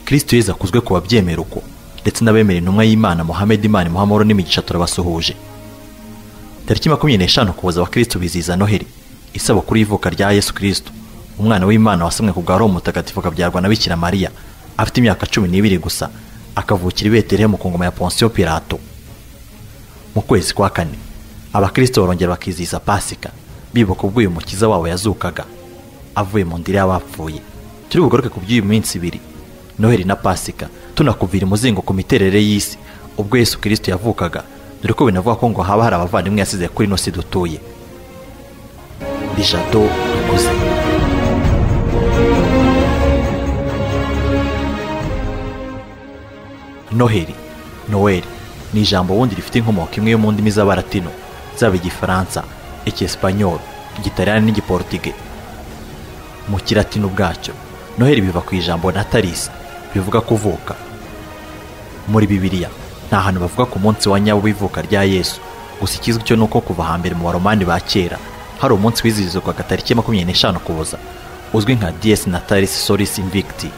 kristo yezu akuzwe ku babyemera uko ndetse n'abemera intumwa y'imana muhammed imana muhamoro n'imigisha turabasuhuje tariki makumyabiri n'eshanu kuboza abakristo bizihiza noheli isabukuru y'ivuka rya yesu kristo umwana w'imana wasamwe ku bwa roho mutagatifu akabyarwa na bikira mariya afite imyaka cumi n'ibiri gusa akavukira i betelehemu ku ngoma ya ponsiyo pilato mu kwezi kwa kane abakristo barongera bakizihiza pasika bibuka ubwo uyu mukiza wabo yazukaga avuye mu ndiri y'abapfuye turi bugaruke ku by'iyi minsi ibiri noheli na pasika tunakubwira umuzingo ku miterere y'isi ubwo yesu kirisito yavukaga dore ko binavuga ko ngo haba hari abavandimwe yasize kuri ino si dutuye bijado dukuze noheli noweli ni ijambo ubundi rifite inkomoko imwe yo mu ndimi z'abaratino zaba igifaransa icyesipanyolo igitaliyani n'igiportige mu kiratino ubwacyo noheli biva ku ijambo natalisi bivuga kuvuka muri bibiliya nta hantu bavuga ku munsi wa nyawo w'ivuka rya yesu gusa ikizwi cyo ni uko kuva hambere mu baromani ba kera hari umunsi wizihizwaga tariki makumyabiri n'eshanu kuboza uzwi nka dies natalis solis invicti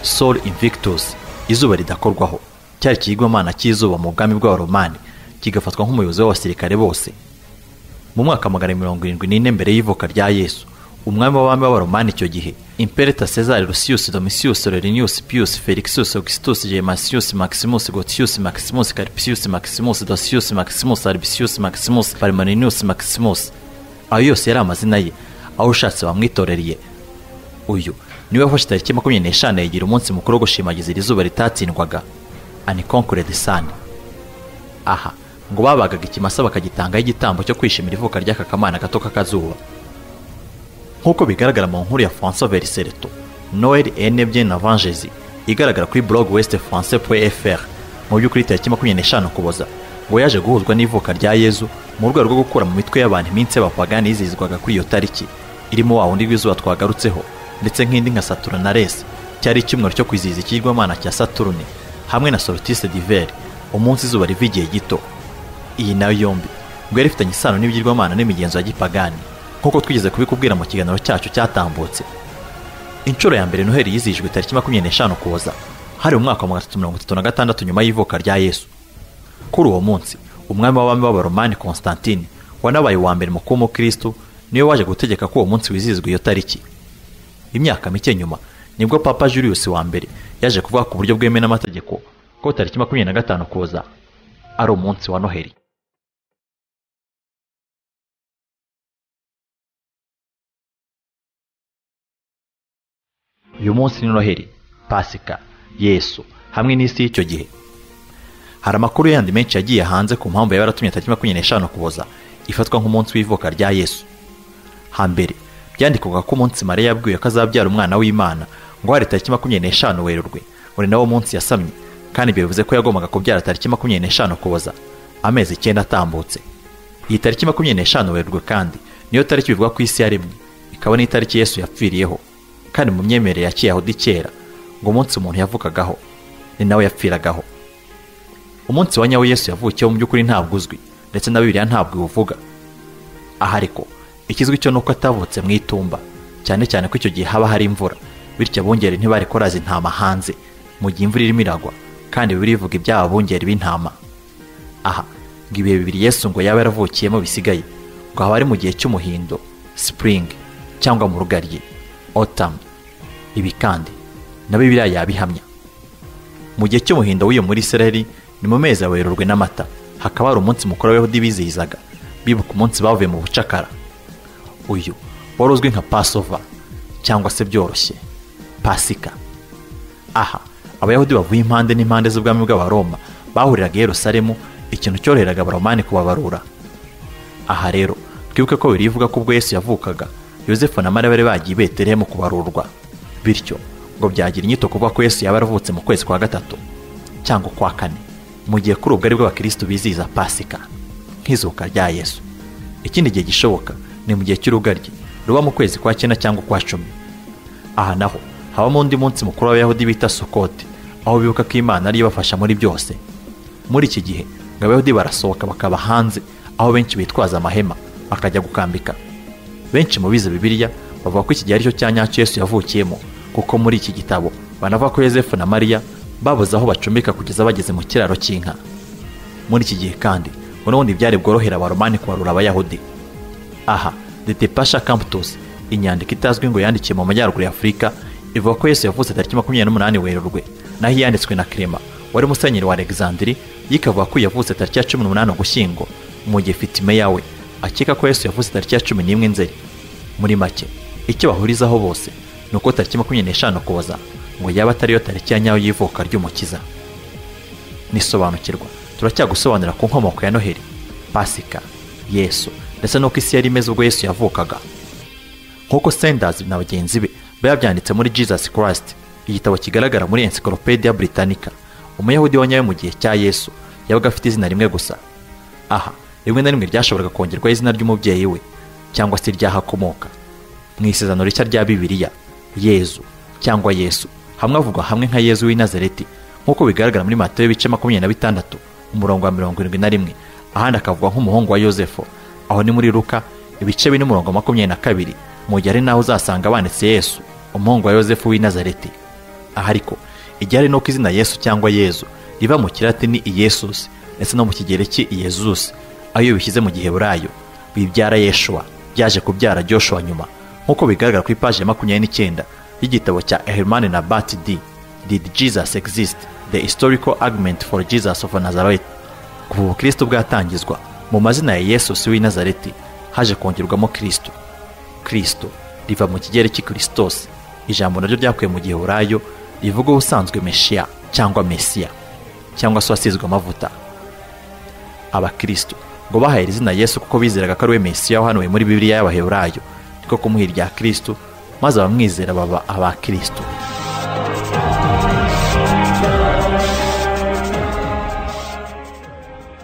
sol invictus izuba ridakorwaho cyari ikigwamana cy'izuba mu bwami bw'abaromani kigafatwa nk'umuyobozi w'abasirikare bose mu mwaka magana mirongo irindwi n'ine mbere y'ivuka rya yesu umwami w'abami b'abaromani icyo gihe impereta cesar lucius domisius lerinius pius felixus augustus gemasius maximus gotius maximus carpsius maximus dosius maximus albisius maximus palmaninius maximus ayo yose yari amazina ye aho ushatse bamwitorereye uyu niwe wafashe tariki makumyabiri n'eshanu yigira umunsi mukuru wo gushimagiza iri zuba ritatsindwaga anikonkurede sani aha ngo babagaga ikimasa bakagitangaho igitambo cyo kwishimira ivuka ry'aka kamana gato k'akazuba nk'uko bigaragara mu nkuru ya francois verisereto noel enebye na vangezi igaragara kuri blog west français fr mu by'ukuri tariki makumyabiri n'eshanu kuboza ngo yaje guhuzwa n'ivuka rya yezu mu rwego rwo gukura mu mitwe y'abantu iminsi y'abapagani yizihizwaga kuri iyo tariki irimo wa wundi w'izuba twagarutseho ndetse nk'indi nka saturnales cyari icyumweru cyo kwizihiza ikigirwamana cya saturne hamwe na solstice d'hiver umunsi izuba riva igihe gito iyi nayo yombi ngo yari ifitanye isano n'ibigirwamana n'imigenzo ya gipagani nk'uko twigeze kubikubwira mu kiganiro cyacu cyatambutse inshuro ya mbere noheli yizihijwe tariki makumyabiri n'eshanu kuboza hari mu mwaka wa magana atatu mirongo itatu na gatandatu nyuma y'ivuka rya yesu kuri uwo munsi umwami w'abami b'abaromani konstantine wanabaye uwa mbere mu kuba umukristo niwe waje gutegeka ko uwo munsi wizihizwa iyo tariki imyaka mike nyuma nibwo papa julius wa mbere yaje kuvuga ku buryo bwemewe n'amategeko ko tariki makumyabiri na gatanu kuza ari umunsi wa noheli uyu munsi ni noheli pasika yesu hamwe n'isi y'icyo gihe hari amakuru yandi menshi yagiye hanze ku mpamvu yaba yaratumye tariki makumyabiri n'eshanu kuboza ifatwa nk'umunsi w'ivuka rya yesu hambere byandikwaga ko umunsi mariya yabwiwe ko azabyara umwana w'imana ngo hari tariki makumyabiri n'eshanu werurwe uri nawo munsi yasamye kandi ibyo bivuze ko yagombaga kubyara tariki makumyabiri n'eshanu kuboza amezi icyenda atambutse iyi tariki makumyabiri n'eshanu werurwe kandi niyo tariki bivugwa ku isi yaremwe ikaba n'itariki yesu yapfiriyeho kandi mu myemerere ya kiyahudi kera ngo umunsi umuntu yavukagaho ni nawe yapfiragaho umunsi wa nyawo yesu yavukiyeho mu by'ukuri ntabwo uzwi ndetse na bibiliya ntabwo iwuvuga aha ariko ikizwi cyo ni uko atavutse mu itumba cyane cyane ko icyo gihe haba hari imvura bityo abungeri ntibari koraza intama hanze mu gihe imvura irimo iragwa kandi bibiri bivuga iby'aba bungeri b'intama aha ngo ibihe bibiri yesu ngo yaba yaravukiyemo bisigaye ngo haba ari mu gihe cy'umuhindo spring cyangwa mu rugaryi autumn ibi kandi na bibiriya yabihamya mu gihe cy'umuhindo w'iyo muri israeli ni mu mezi awerurwe n'amata hakaba hari umunsi mukuru w'abayahudi bizihizaga bibuka umunsi bavuye mu bucakara uyu wari uzwi nka pasova cyangwa se byoroshye pasika aha abayahudi bavuye impande n'impande z'ubwami bw'abaroma bahuriraga i yerusalemu ikintu cyoroheraga abaromani kubabarura aha rero twibuke ko biri ivuga ko ubwo yesu yavukaga yosefu na mariya bari bagiye betelehemu kubarurwa bityo ngo byagira inyito kuvuga ko yesu yaba yaravutse mu kwezi kwa gatatu cyangwa kwa kane mu gihe kuri ubwo aribwo abakirisitu bizihiza pasika nk'izuka rya yesu ikindi gihe gishoboka ni mu gihe cy'urugaryi ruba mu kwezi kwa cyenda cyangwa kwa cumi aha naho habamo undi munsi mukuru w'abayahudi bita sukoti aho bibuka ko imana ariyo ibafasha muri byose muri iki gihe ngo abayahudi barasohoka bakaba hanze aho benshi bitwaza amahema bakajya gukambika benshi mu bize bibiliya bavuga ko iki gihe aricyo cya nyacyo yesu yavukiyemo kuko muri iki gitabo banava ko yosefu na mariya babuze aho bacumbika kugeza bageze mu kiraro cy'inka muri iki gihe kandi ubundi byari bworohera abaromani kubarura abayahudi aha detepasha camputus inyandiko itazwi ngo yandikiye mu majyaruguru ya afurika ivuga ko yesu yavutse tariki makumyabiri n'umunani werurwe naho iyanditswe na kirema wari musenyeri wa alexandiri yikavuga ko yavutse tariki ya cumi n'umunani ugushyingo mu gihe fitime yawe akeka ko yesu yavutse tariki ya cumi n'imwe nzeri muri make icyo bahurizaho bose ni uko tariki makumyabiri n'eshanu ukuboza ngo yaba atariyo tariki ya nyayo y'ivuka ry'umukiza nisobanukirwa turacyagusobanurira ku nkomoko ya noheli pasika yesu ndetse n'uko isi yari imeze ubwo yesu yavukaga nk'uko senders na bagenzi be biba byanditse muri jesus christ igitabo kigaragara muri encyclopedia britannica umuyahudi wa nyawe mu gihe cya yesu yabaga afite izina rimwe gusa aha rimwe na rimwe ryashoboraga kongerwaho izina ry'umubyeyi we cyangwa se iry'aho akomoka mu isezerano rishya rya bibiliya yezu cyangwa yesu hamwe avugwa hamwe nka yezu w'i nazareti nk'uko bigaragara muri matayo ibice makumyabiri na bitandatu umurongo wa mirongo irindwi na rimwe ahandi akavugwa nk'umuhungu wa yosefu aho ni muri ruka ibice bine umurongo wa makumyabiri na kabiri mu gihe ari naho uzasanga banditse yesu umuhungu wa yosefu w'i nazareti aha ariko igihe ari n'uko izina yesu cyangwa yezu riva mu kiratini iyesusi ndetse no mu kigereki iyezusi aho iyo bishyize mu giheburayo bibyara yeshuwa byaje kubyara joshuwa nyuma nk'uko bigaragara ku ipaji ya makumyabiri n'icyenda y'igitabo cya hermani na bati di did jesus exist the historical argument for jesus of nazareth kuva ubukristo bwatangizwa mu mazina ya yesu si w'i nazareti haje kongerwamo kristo kristo riva mu kigereki kirisitosi ijambo naryo ryakuye mu giheburayo rivuga ubusanzwe meshiya cyangwa mesiya cyangwa se uwasizwe amavuta abakristo ngo bahaye izina Yesu kuko bizeraga ko ari we Mesiya wahanuwe muri Bibiliya y'Abaheburayo niko kumuha irya Kristo maze abamwizera baba aba Kristo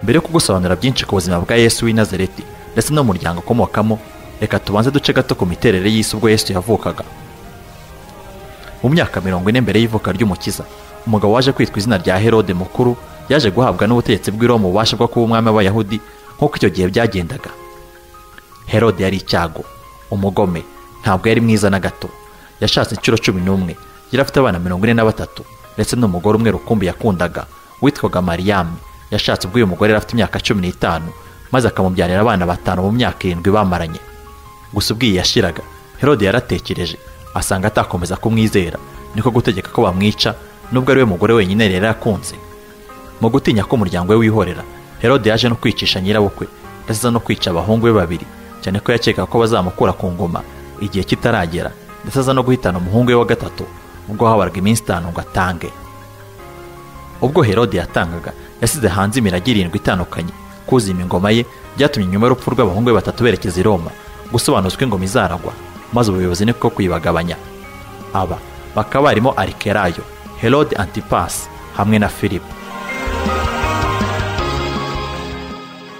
mbere yo kugusobanurira byinshi ku buzima bwa Yesu w'i Nazareti ndetse n'umuryango ukomokamo reka tubanze duce gato ku miterere y'isi ubwo Yesu yavukaga mu myaka mirongo ine mbere y'ivuka ry'umukiza umugabo waje kwitwa izina rya herode mukuru yaje guhabwa n'ubutegetsi bw'iroma ububasha bwo kuba umwami w'abayahudi nk'uko icyo gihe byagendaga herode yari icyago umugome ntabwo yari mwiza na gato yashatse inshuro cumi n'umwe yari afite abana mirongo ine na batatu ndetse n'umugore umwe rukumbi yakundaga witwaga mariyami yashatse ubwo uyu mugore yari afite imyaka cumi n'itanu maze akamubyarira abana batanu mu myaka irindwi bamaranye gusa ubwiye yashiraga herode yaratekereje asanga atakomeza kumwizera niko gutegeka ko bamwica nubwo ari we mugore wenyine yari yarakunze mu gutinya ko umuryango we wihorera herode yaje no kwicisha nyirabukwe ndetse no kwica abahungu be babiri cyane ko yakeka ko bazamukura ku ngoma igihe kitaragera ndetse aza no guhitana umuhungu we wa gatatu ubwo habaraga iminsi itanu ngo atange ubwo herode yatangaga yasize hanze imirage irindwi itandukanye kuzima ingoma ye byatumye nyuma y'urupfu rw'abahungu be batatu berekeza i roma gusobanuzwa ingoma izaragwa maze ubuyobozi ni bwo kuyibagabanya aba bakaba barimo arikerayo herode antipasi hamwe na filipo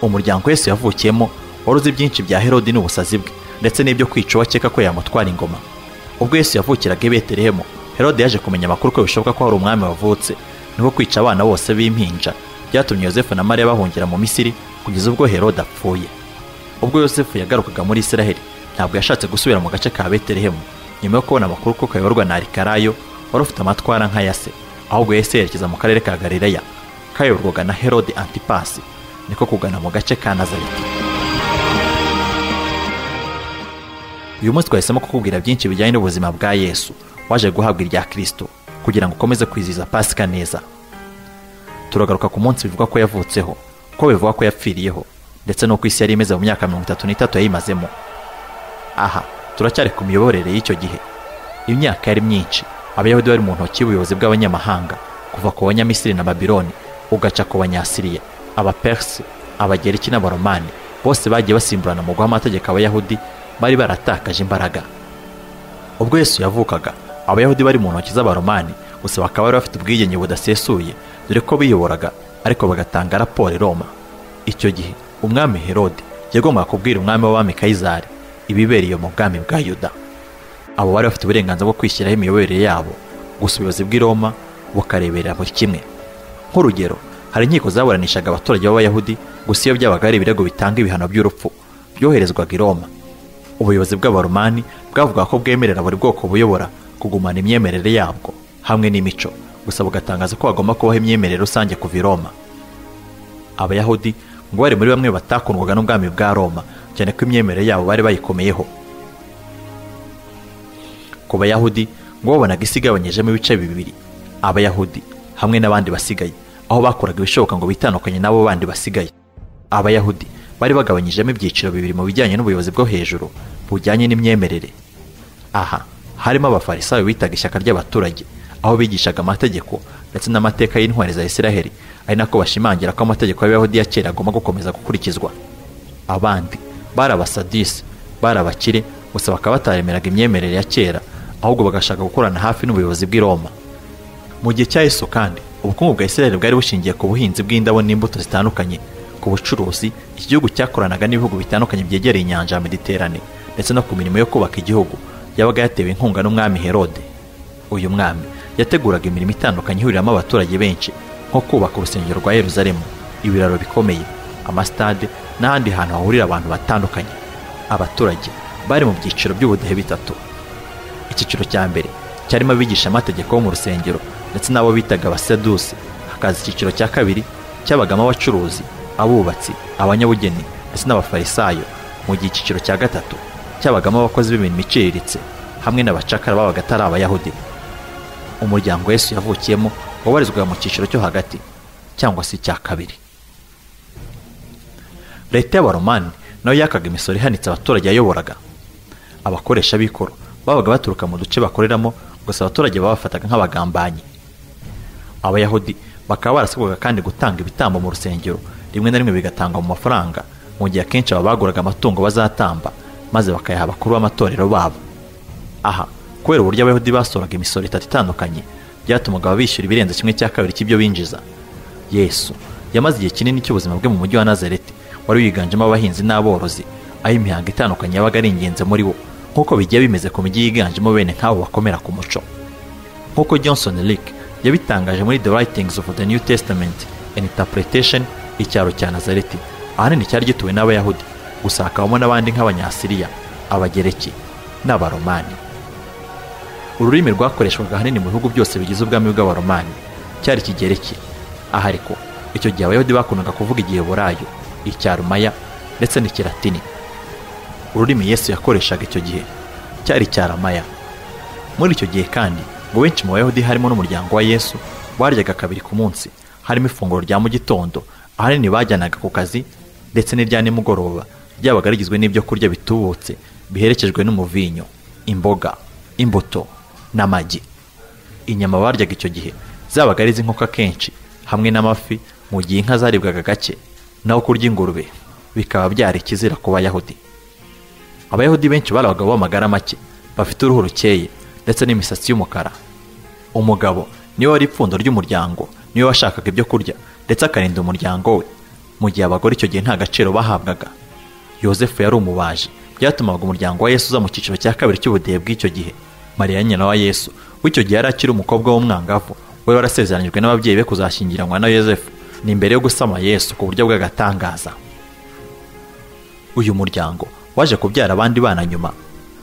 umuryango Yesu yavukiyemo wari uzi byinshi bya herode n'ubusazi bwe ndetse n'ibyo kwica uwakeka ko yamutwara ingoma ubwo Yesu yavukiraga i betelehemu herode yaje kumenya amakuru ko bishoboka ko hari umwami wavutse niko kwica abana bose b'impinja byatumye yosefu na mariya bahungira mu misiri kugeza ubwo herode apfuye ubwo yosefu yagarukaga muri isiraheli ntabwo yashatse gusubira mu gace ka betelehemu nyuma yo kubona amakuru ko kayoborwa na arikarayo wari ufite amatwara nka ya se ahubwo yahise yerekeza mu karere ka galileya kayoborwaga na herode antipasi niko kugana mu gace ka nazareti uyu munsi twahisemo kukubwira byinshi bijyanye n'ubuzima bwa yesu waje guhabwa irya kirisito kugira ngo ukomeze kwizihiza pasika neza turagaruka ku munsi bivuga ko yavutseho ko bivuga ko yapfiriyeho ndetse n'uko isi yari imeze mu myaka mirongo itatu n'itatu yayimazemo aha turacyari ku miyoborere y'icyo gihe imyaka yari myinshi abayahudi bari mu ntoki y'ubuyobozi bw'abanyamahanga kuva ku banyamisiri na babiloni ugaca ku banyasiriya abaperisi abagereki n'abaromani bose bagiye basimburana mu guha amategeko abayahudi bari baratakaje imbaraga ubwo yesu yavukaga abayahudi bari mu ntoki z'abaromani gusa bakaba bari bafite ubwigenge budasesuye dore ko biyoboraga ariko bagatanga raporo i roma icyo gihe umwami herode yagombaga kubwira umwami w'abami kayizari ibibereye mu bwami bwa yuda abo bari bafite uburenganzira bwo kwishyiraho imiyoborere yabo gusa ubuyobozi bw'i roma bukareberera buri kimwe nk'urugero hari inkiko zaburanishaga abaturage b'abayahudi gusa iyo byabaga ari ibirego bitanga ibihano by'urupfu byoherezwaga i roma ubuyobozi bw'abaromani bwavuga ko bwemerera buri bwoko buyobora kugumana imyemerere yabwo hamwe n'imico gusa bugatangaza ko hagomba kubaho imyemerere rusange kuva i roma abayahudi ngo bari muri bamwe batakundwaga n'ubwami bwa roma cyane ko imyemerere yabo bari bayikomeyeho ku bayahudi ngo babonaga isi igabanyijemo ibice bibiri abayahudi hamwe n'abandi basigaye aho bakoraga ibishoboka ngo bitandukanye n'abo bandi basigaye abayahudi bari bagabanyijemo ibyiciro bibiri mu bijyanye n'ubuyobozi bwo hejuru bujyanye n'imyemerere aha harimo abafarisayo bitaga ishyaka ry'abaturage aho bigishaga amategeko ndetse n'amateka y'intwari za isiraheli ari nako bashimangira ko amategeko y'abayahudi ya kera agomba gukomeza gukurikizwa abandi bari abasadisi bari abakire gusa bakaba bataremeraga imyemerere ya kera ahubwo bagashaka gukorana hafi n'ubuyobozi bw'i roma mu gihe cya yesu kandi ubukungu bwa isiraheli bwari bushingiye ku buhinzi bw'indabo n'imbuto zitandukanye ku bucuruzi iki gihugu cyakoranaga n'ibihugu bitandukanye byegereye inyanja ya mediterane ndetse no ku mirimo yo kubaka igihugu yabaga yatewe inkunga n'umwami herode uyu mwami yateguraga imirimo itandukanye ihuriramo abaturage benshi nko kubaka urusengero rwa yeruzalemu ibiraro bikomeye amasitade n'ahandi hantu hahurira abantu batandukanye abaturage bari mu byiciro by'ubudehe bitatu icyiciro cya mbere cyarimo abigisha amategeko bo mu rusengero ndetse n'abo bitaga abasedusi hakaza icyiciro cya kabiri cyabagamo abacuruzi abubatsi abanyabugeni ndetse n'abafarisayo mu gihe icyiciro cya gatatu cyabagamo abakozi b'imirimo iciriritse hamwe n'abacakara babaga atari abayahudi umuryango yesu yavukiyemo wabarizwaga mu cyiciro cyo hagati cyangwa se icya kabiri leta y'abaromani nayo yakaga imisoro ihanitse abaturage yayoboraga abakoresha b'ikoro babaga baturuka mu duce bakoreramo gusa abaturage babafataga nk'abagambanyi abayahudi bakaba barasabwaga kandi gutanga ibitambo mu rusengero rimwe na rimwe bigatangwa mu mafaranga mu gihe akenshi aba baguraga amatungo bazatamba maze bakayaha abakuru b'amatorero babo aha kubera uburyo abayahudi basoraga imisoro itatu itandukanye byatumaga ababishyura ibirenze kimwe cya kabiri cy'ibyo binjiza yesu yamaze igihe kinini cy'ubuzima bwe mu mujyi wa nazareti wari wiganjemo abahinzi n'aborozi aho imihango itandukanye yabaga ari ingenzi muri wo nk'uko bigiye bimeze ku mijyi yiganjemo bene nk'abo bakomera ku muco nk'uko johnson rick yabitangaje muri the writings of the new testament and interpretation icyaro cya nazareti ahanini cyari gituwe n'abayahudi gusa hakabamo n'abandi nk'abanyasiriya abagereki n'abaromani ururimi rwakoreshwaga ahanini mu bihugu byose bigize ubwami bw'abaromani cyari ikigereki aha ariko icyo gihe abayahudi bakundaga kuvuga igihe burayo icyarumaya ndetse n'ikiratini ururimi yesu yakoreshaga icyo gihe cyari icyaramaya muri icyo gihe kandi ngo benshi mu bayahudi harimo n'umuryango wa yesu baryaga kabiri ku munsi harimo ifunguro rya mu gitondo ahanini bajyanaga ku kazi ndetse n'irya nimugoroba ryabaga rigizwe n'ibyo kurya bitubutse biherekejwe n'umuvinyo imboga imbuto n'amagi inyama baryaga icyo gihe zabaga ari iz'inkoko akenshi hamwe n'amafi mu gihe inka zaribwaga gake naho kurya ingurube bikaba byari ikizira ku bayahudi abayahudi benshi bari abagabo b'amagara make bafite uruhu rukeye ndetse n'imisatsi y'umukara umugabo niwe wari ipfundo ry'umuryango niwe washakaga ibyo kurya ndetse akarinda umuryango we mu gihe abagore icyo gihe nta gaciro bahabwaga yosefu yari umubaji byatumaga umuryango wa yesu uza mu cyiciro cya kabiri cy'ubudehe bw'icyo gihe mariya nyina wa yesu w'icyo gihe yari akiri umukobwa w'umwangavu we warasezeranyijwe n'ababyeyi be kuzashyingiranwa na yosefu ni mbere yo gusama yesu ku buryo bw'agatangaza uyu muryango waje kubyara abandi bana nyuma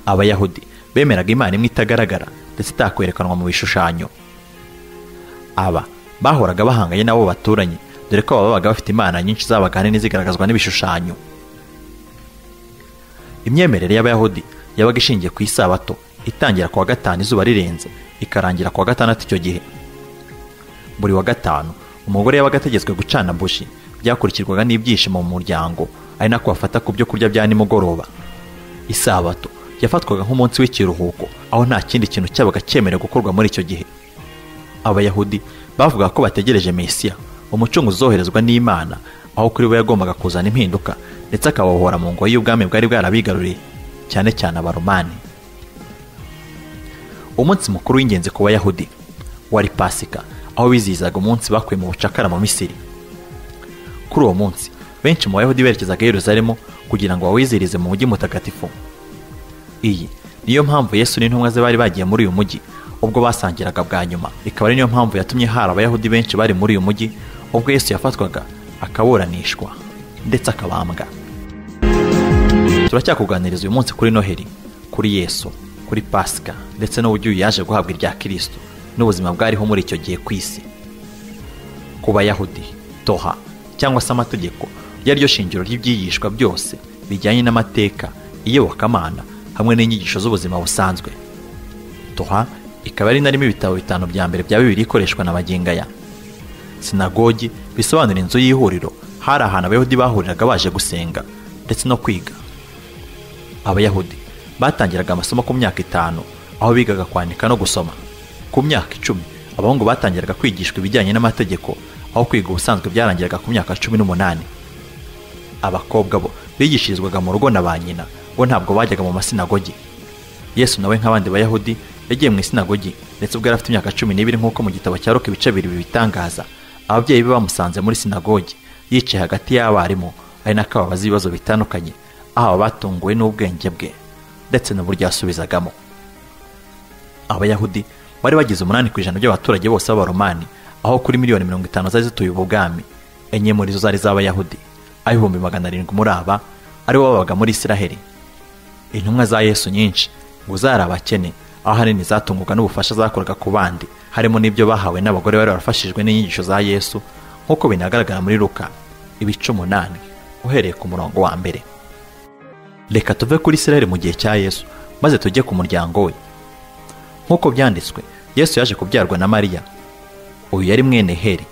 abayahudi bemeraga imana imwe itagaragara ndetse itakwerekanwa mu bishushanyo aba bahoraga bahanganye n'abo baturanye dore ko babaga bafite imana nyinshi zabaga ahanini zigaragazwa n'ibishushanyo imyemerere y'abayahudi yabaga ishingiye ku isabato itangira ku wa gatanu izuba rirenze ikarangira ku wa gatandatu icyo gihe buri wa gatanu umugore yabaga ategetswe gucana buji byakurikirwaga n'ibyishimo mu muryango ari nako bafata ku byo kurya bya nimugoroba isabato yafatwaga nk'umunsi w'ikiruhuko aho nta kindi kintu cyabaga cyemerewe gukorwa muri icyo gihe abayahudi bavuga ko bategereje mesiya umucunguzi uzoherezwa n'imana aho kuri we yagombaga kuzana impinduka ndetse akabohora mu ngoyi y'ubwami bwari bwarabigaruriye cyane cyane abaromani umunsi mukuru w'ingenzi ku bayahudi wari pasika aho bizihizaga umunsi bakuye mu bucakara mu misiri kuri uwo munsi benshi mu bayahudi berekezaga yeruzalemu kugira ngo bawizihirize mu mujyi mutagatifu iyi niyo mpamvu yesu n'intumwa ze bari bagiye muri uyu mujyi ubwo basangiraga bwa nyuma ikaba ari niyo mpamvu yatumye hari abayahudi benshi bari muri uyu mujyi ubwo yesu yafatwaga akaburanishwa ndetse akabambwa turacyakuganiriza uyu munsi kuri noheli kuri yesu kuri pasika ndetse n'uburyo yaje guhabwa irya kirisito n'ubuzima bwariho muri icyo gihe ku isi ku bayahudi toha cyangwa se amategeko ryaryo shingiro ry'ibyigishwa byose bijyanye n'amateka iyobokamana hamwe n'inyigisho z'ubuzima busanzwe toha ikaba ari narimo ibitabo bitanu bya mbere bya bibiri ikoreshwa na magingo aya sinagogi bisobanura inzu y'ihuriro hari ahantu abayahudi bahuriraga baje gusenga ndetse no kwiga abayahudi batangiraga amasomo ku myaka itanu aho bigaga kwandika no gusoma ku myaka icumi abahungu batangiraga kwigishwa ibijyanye n'amategeko aho kwiga ubusanzwe byarangiraga ku myaka cumi n'umunani abakobwa bo bigishirizwaga mu rugo na ba nyina bo ntabwo bajyaga mu masinagogi yesu nawe nk'abandi bayahudi yagiye mu isinagogi ndetse ubwo yari afite imyaka cumi n'ibiri nk'uko mu gitabo cya roka ibice bibiri bibitangaza ababyeyi be bamusanze muri sinagogi yicaye hagati y'abarimu ari nako ababaza ibibazo bitandukanye aho aba batunguwe n'ubwenge bwe ndetse n'uburyo yasubizagamo abayahudi bari bagize umunani ku ijana by'abaturage bose b'abaromani aho kuri miliyoni mirongo itanu zari zituye ubwami enye muri zo zari iz'abayahudi aho ibihumbi magana arindwi muri aba aribo babaga muri isiraheli intumwa za yesu nyinshi ngo zari abakene aho ahanini zatungwaga n'ubufasha zakoraga ku bandi harimo n'ibyo bahawe n'abagore bari barafashijwe n'inyigisho za yesu nk'uko binagaragara muri ruka ibice umunani uhereye ku murongo wa mbere reka tuve kuri isiraheli mu gihe cya yesu maze tujye ku muryango we nk'uko byanditswe yesu yaje kubyarwa na mariya uyu yari mwene heri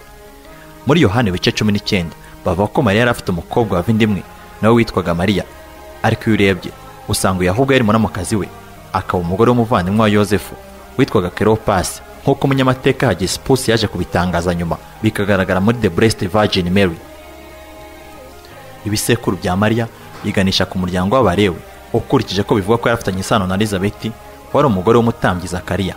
muri yohani ibice cumi n'icyenda bavuga ko mariya yari afite umukobwa wavindimwe nawe witwaga mariya ariko iyo urebye usanga uyu ahubwo yari muramukazi we akaba umugore w'umuvandimwe wa yosefu witwaga keropasi nk'uko umunyamateka hagisipusi yaje kubitangaza nyuma bikagaragara muri the blessed virgin mary ibisekuru bya mariya biganisha ku muryango w'abarewe ukurikije ko bivugwa ko yari afitanye isano na elizabeti wari umugore w'umutambyi zakariya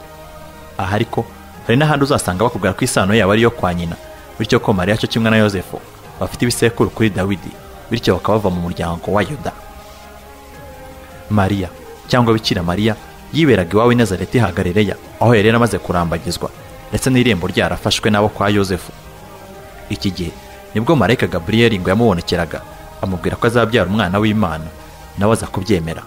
aha ariko hari n'ahandi uzasanga bakubwira ko isano yabo ari iyo kwa nyina bityo ko mariya cyo kimwe na yosefu bafite ibisekuru kuri dawidi bityo bakaba bava mu muryango wa yuda mariya cyangwa bikira mariya yiberaga iwawe i nazareti hagarereya aho yari yaramaze kurambagizwa ndetse n'irembo ryarafashwe n'abo kwa yosefu iki gihe nibwo marayika gaburiyeli ngo yamubonekeraga amubwira ko azabyara umwana w'imana nawe aza kubyemera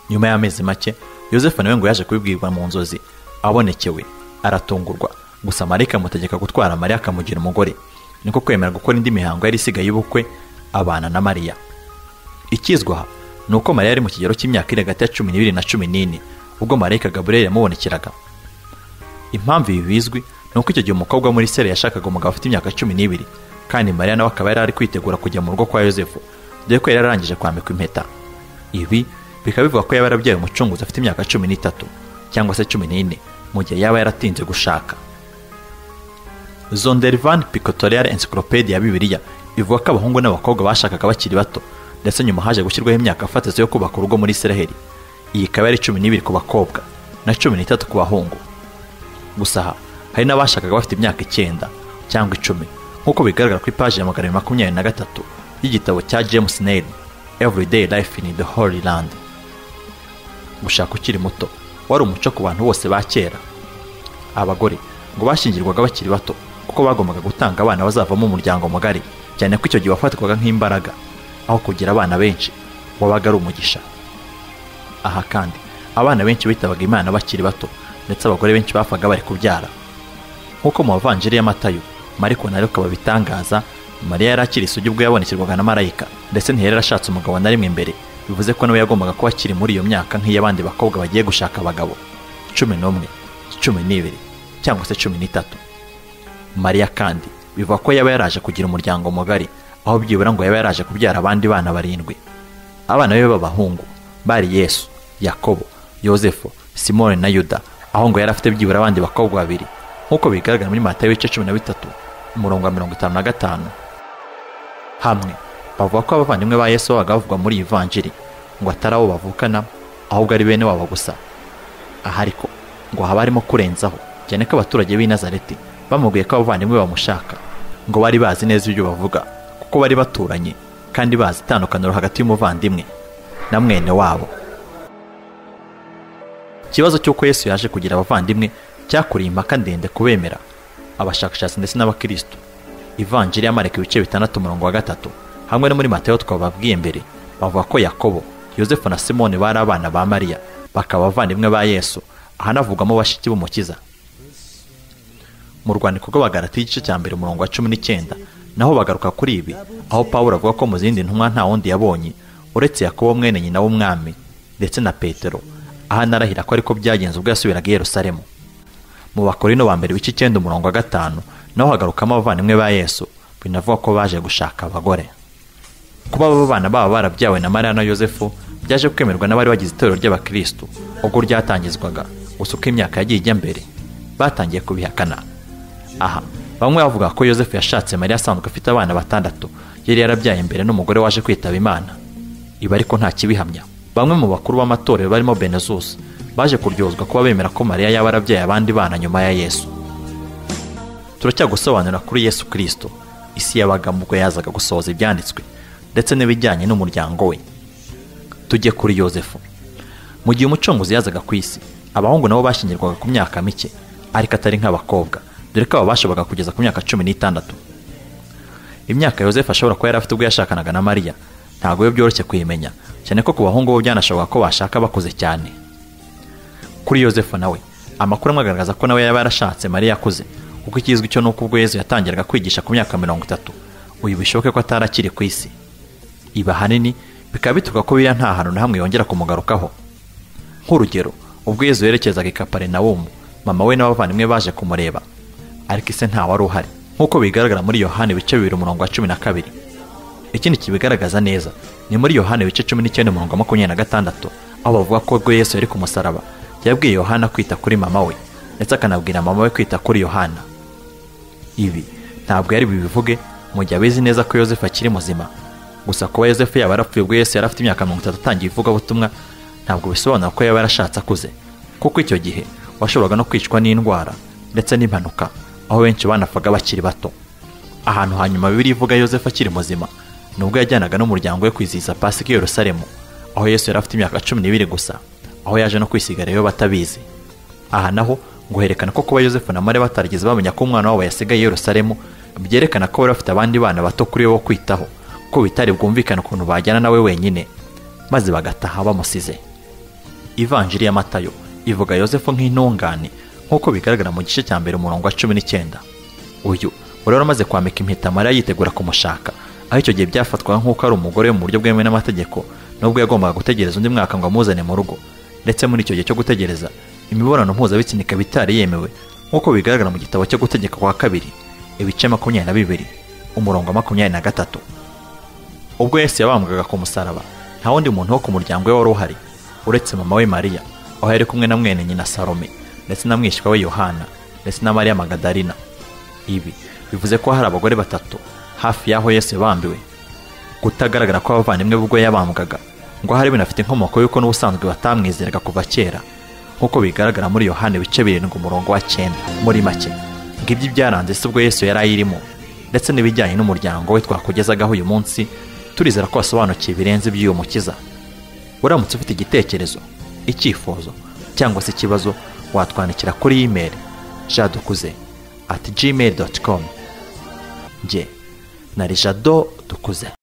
nyuma y'amezi make yosefu nawe ngo yaje kubibwirwa mu nzozi abonekewe aratungurwa gusa marayika amutegeka gutwara mariya akamugira umugore niko kwemera gukora indi mihango yari isigaye y'ubukwe abana na mariya ikizwa aha ni uko mariya yari mu kigero cy'imyaka iri hagati ya cumi n'ibiri na cumi n'ine ubwo marayika gaburiyeli yamubonekeraga impamvu ibi bizwi ni uko icyo gihe umukobwa muri sere yashakaga umugabo afite imyaka cumi n'ibiri kandi mariya nawe akaba yari ari kwitegura kujya mu rugo kwa yosefu dore ko yari yararangije kwambikwa impeta ibi bikaba bivuga ko yaba yarabyaye umucunguzi afite imyaka cumi n'itatu cyangwa se cumi n'ine mu gihe yaba yaratinze gushaka zondervan picotorial encyclopedia ya bibiliya ivuga ko abahungu n'abakobwa bashakaga bakiri bato ndetse nyuma haje gushyirwaho imyaka fatizo yo kubaka urugo muri isiraheli iyi ikaba ari cumi n'ibiri ku bakobwa na cumi n'itatu ku bahungu gusa aha hari n'abashakaga bafite imyaka icyenda cyangwa icumi nk'uko bigaragara ku ipaji ya magana abiri makumyabiri na gatatu y'igitabo cya james nail everyday life in the holy land gushaka ukiri muto wari umuco ku bantu bose ba kera abagore ngo bashingirwaga bakiri bato kuko bagombaga gutanga abana bazavamo umuryango mugari cyane ko icyo gihe wafatwaga nk'imbaraga aho kugira abana benshi wabaga ari umugisha aha kandi abana benshi bitabaga imana bakiri bato ndetse abagore benshi bapfaga bari kubyara nk'uko mu bavanjiri y'amatayo mariko nawe ukaba bitangaza mariya yari akiri isugi ubwo yabonekerwaga na marayika ndetse ntiyari yarashatse umugabo na rimwe imbere bivuze ko nawe yagombaga kuba akiri muri iyo myaka nk'iy'abandi bakobwa bagiye gushaka abagabo cumi n'umwe cumi n'ibiri cyangwa se cumi n'itatu mariya kandi bivuga ko yaba yaraje kugira umuryango mugari aho byibura ngo yaba yaraje kubyara abandi bana barindwi abana be b'abahungu bari yesu yakobo yosefu simone na yuda aho ngo yari afite byibura abandi bakobwa babiri nk'uko bigaragara muri matayo ibice cumi na bitatu umurongo wa mirongo itanu na gatanu hamwe bavuga ko abavandimwe ba yesu babaga bavugwa muri iyi vanjiri ngo atari abo bavukana ahubwo ari bene wabo gusa aha ariko ngo haba harimo kurenzaho cyane ko abaturage b'i nazareti bamubwiye ko abavandimwe bamushaka ngo bari bazi neza ibyo bavuga kuko bari baturanye kandi bazi itandukaniro hagati y'umuvandimwe na mwene wabo ikibazo cy'uko yesu yaje kugira abavandimwe cyakuriye impaka ndende kubemera abashakashatsi ndetse n'abakirisitu ivanjiri y'amareka ibice bitandatu umurongo wa gatatu hamwe no muri matayo twababwiye mbere bavuga ko yakobo yosefu na simone bari abana ba mariya bakaba abavandimwe ba yesu ahanavugwamo bashiki b'umukiza mu rwandiko rw'abagarati igice cya mbere umurongo wa cumi n'icyenda naho bagaruka kuri ibi aho pawulo avuga ko mu zindi ntumwa nta wundi yabonye uretse yakobo mwene nyina w'umwami ndetse na petero aho anarahira ko ariko byagenze ubwo yasubiraga i yerusalemu mu bakorino ba mbere w'icyenda umurongo wa gatanu naho hagarukamo abavandimwe ba yesu binavuga ko baje gushaka abagore kuba abo bana baba barabyawe na mariya na yosefu byaje kwemerwa n'abari bagize itorero ry'abakirisitu ubwo ryatangizwaga gusa uko imyaka yagiye ijya mbere batangiye kubihakana aha bamwe bavuga ko yosefu yashatse mariya asanzwe afite abana batandatu yari yarabyaye mbere n'umugore waje kwitaba imana ibi ariko nta kibihamya bamwe mu bakuru b'amatorero barimo benezusi baje kuryozwa kuba bemera ko mariya yaba arabyaye abandi bana nyuma ya yesu turacyagusobanurira kuri yesu kirisito isi yabagamo ubwo yazaga gusohoza ibyanditswe ndetse n'ibijyanye n'umuryango we tujye kuri yosefu mu gihe umucunguzi yazaga ku isi abahungu nabo bashingirwaga ku myaka mike ariko atari nk'abakobwa dore ko aba bashoboraga kugeza ku myaka cumi n'itandatu imyaka yosefu ashobora kuba yari afite ubwo yashakanaga na mariya ntabwo biba byoroshye kuyimenya cyane ko ku bahungu bo byanashoboka ko bashaka bakuze cyane kuri yosefu nawe amakuru amwe agaragaza ko nawe yaba yarashatse mariya akuze kuko ikizwi cyo ni uko ubwo yezu yatangiraga kwigisha ku myaka mirongo itatu uyu bishoboke ko atari akiri ku isi ibi ahanini bikaba bituruka ko biriya nta hantu na hamwe yongera kumugarukaho nk'urugero ubwo yezu yerekezaga i kaparinawumu mama we n'abavandimwe baje kumureba ariko ise ntawari uhari nk'uko bigaragara muri yohani bice bibiri umurongo wa cumi na kabiri ikindi kibigaragaza neza ni muri yohani bice cumi n'icyenda umurongo wa makumyabiri na gatandatu aho bavuga ko ubwo yesu yari ku musaraba yabwiye yohana kwita kuri mama we ndetse akanabwira mama we kwita kuri yohana ibi ntabwo yari bubivuge mu gihe abizi neza ko yosefu akiri muzima gusa kuba yosefu yaba yarapfuye ubwo yesu yari afite imyaka mirongo itatu atangiye ivugabutumwa ntabwo bisobanura ko yaba yarashatse akuze kuko icyo gihe washoboraga no kwicwa n'indwara ndetse n'impanuka aho benshi banapfaga bakiri bato ahantu hanyuma bibiri ivuga yosefu akiri muzima ni ubwo yajyanaga n'umuryango we kwizihiza pasika i yerusalemu aho yesu yari afite imyaka cumi n'ibiri gusa aho yaje no kwisigara iyo batabizi aha naho ngo herekana ko kuba yosefu na mariya batarigeze bamenya ko umwana wabo yasigaye i yerusalemu byerekana ko bari bafite abandi bana bato kuri bo kwitaho ko bitari bwumvikane ukuntu bajyana nawe wenyine maze bagataha bamusize ivanjiri ya matayo ivuga yosefu nk'intungane nk'uko bigaragara mu gice cya mbere umurongo wa cumi n'icyenda uyu wari waramaze kwambika impeta mariya yitegura kumushaka aho icyo gihe byafatwaga nk'uko ari umugore mu buryo bwemewe n'amategeko nubwo yagombaga gutegereza undi mwaka ngo amuzane mu rugo ndetse muri icyo gihe cyo gutegereza imibonano mpuzabitsina ikaba itari yemewe nk'uko bigaragara mu gitabo cyo gutegeka kwa kabiri ibice makumyabiri na bibiri umurongo wa makumyabiri na gatatu ubwo yesu yabambwaga ku musaraba nta wundi muntu wo ku muryango we wari uhari uretse mama we mariya aho yari kumwe na mwene nyina salome ndetse na mwishywa we yohana ndetse na mariya magadarina ibi bivuze ko hari abagore batatu hafi y'aho yesu yabambiwe kutagaragara kw'abavandimwe b'ubwo yabambwaga ngo hari binafite inkomoko y'uko n'ubusanzwe batamwizeraga kuva kera nk'uko bigaragara muri yohani bice birindwi umurongo wa cyenda muri make ngibyo byaranze si ubwo yesu yari ayirimo ndetse n'ibijyanye n'umuryango we twakugezagaho uyu munsi turizera ko wasobanukiwe birenze iby'uyu mukiza uramutse ufite igitekerezo icyifuzo cyangwa se ikibazo watwandikira kuri imeri jadukuze ati gmail doti komu nge na jado dukuze